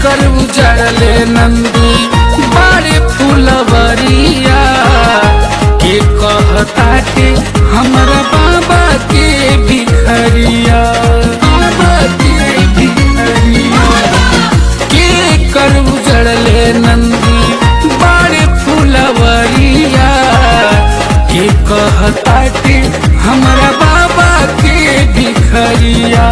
कर उजड़ले नंदी बारे फुलवरिया के कहताटे हमरा बाबा के भिखरिया बाबा के भिखरिया के कर उजड़ले नंदी बारे फुलवरिया के कहताटे हमरा बाबा के भिखरिया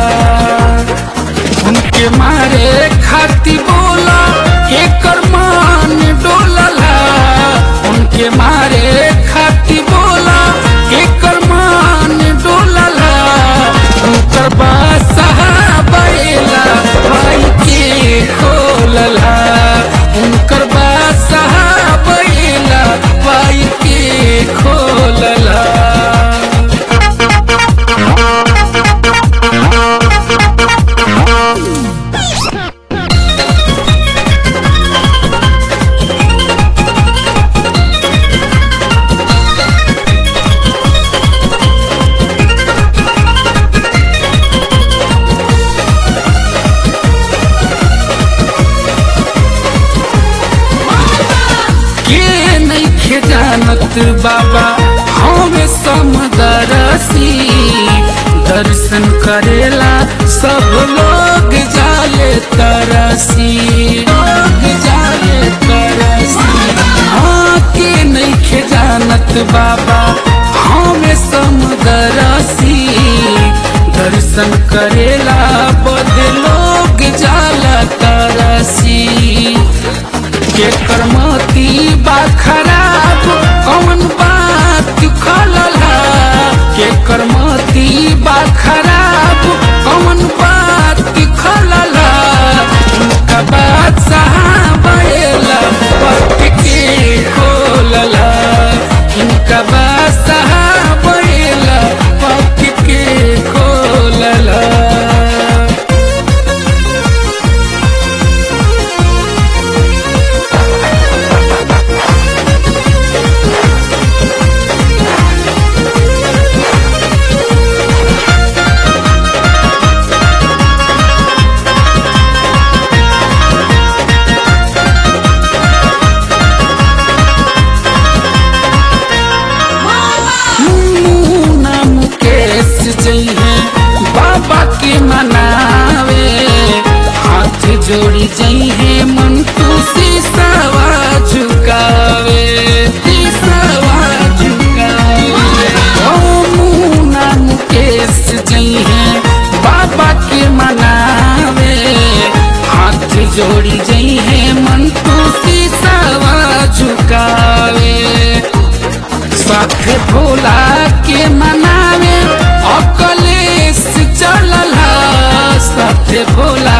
उनके मारे खाती बोला एकर मान डोलला उनके मारे खाती बोला एकर मान डोलला उनकर बासहा बैला भाई के खोलला उनकर बासहा बैला भाई के खोलला के नइखे जानत बाबा हमें समदरसी दर्शन करेला सब लोग जाले तरसी लोग जाले तरसी हाँ के नइखे जानत बाबा हमें समदरसी दर्शन करेला बद लोग जाला तरसी के करमती बा खराब कौन बात खलला के करमती बा खराब कौन बात खलला उनका बात सहाबेला पट के खोलला उनका बात सहाबेला पट के खोलला मुन्ना मुकेश जइहे बाबा के मनावे हाथ जोड़ी जइहे मन तू शीशवा झुकावे शीशवा झुकावे ओ मुन्ना मुकेश जइहे बाबा के मनावे हाथ जोड़ी जइहे मन तू शीशवा झुकावे साथ भोला के मनावे अकलेश चलला साथ भोला